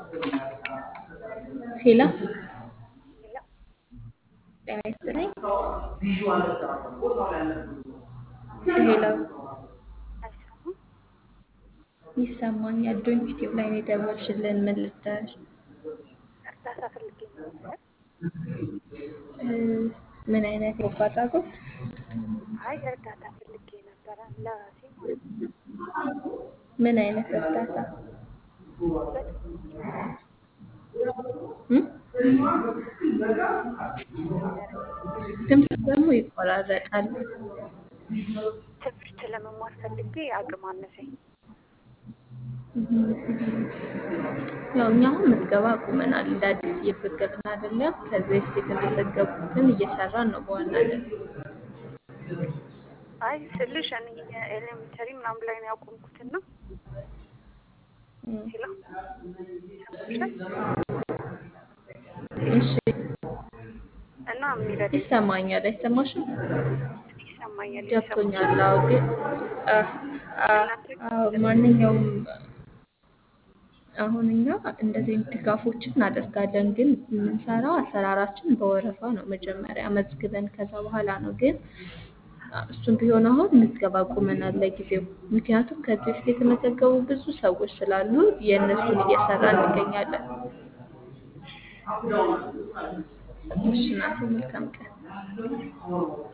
ሄሎ ሄሎ ጤና ይስጥልኝ። ሄሎ አይሰማም? ይሰማኛል። ዶንት ዩቲዩብ ላይ ነው የደወልሽልን። ምን ልታሽ? እርዳታ ፈልጌ ነበር። እ፣ ምን አይነት የበጎ አድራጎት? አይ እርዳታ ፈልጌ ነበረ ለራሴ ማለት ነው። ምን አይነት እርዳታ? በትምህርት እም? ድምፅ ደግሞ ይቆራረጣል። ትምህርት ለመማር ፈልጌ አቅም አነሰኝ። ያው እኛ አሁን ምዝገባ አቁመናል። እንደ አዲስ እየመዘገብን አይደለም። ከዚህ በፊት የተመዘገቡትን እየሰራን ነው በዋናነት። አይ ስልሽ እኔ ኤሌሜንተሪ ምናምን ላይ ነው ያቆምኩትና እም፣ ሄሎ ይሰማሻል? እሺ እና የሚረዳ ይሰማኛል። አይሰማሽም? ይሰማኛል። ገብቶኛል። አዎ ግን አ- አ- እናንተ አዎ ማንኛውም አሁን እኛ እንደዚህ አይነት ድጋፎችን እናደርጋለን፣ ግን የምንሰራው አሰራራችን በወረፋ ነው። መጀመሪያ መዝግበን ከዛ በኋላ ነው። ግን እሱም ቢሆን አሁን ምዝገባ አቁመናል ለጊዜው። ምክንያቱም ከዚህ በፊት የተመዘገቡ ብዙ ሰዎች ስላሉ የእነሱን እየሰራ እንገኛለን። እሺ እናቴ፣ መልካም ቀን።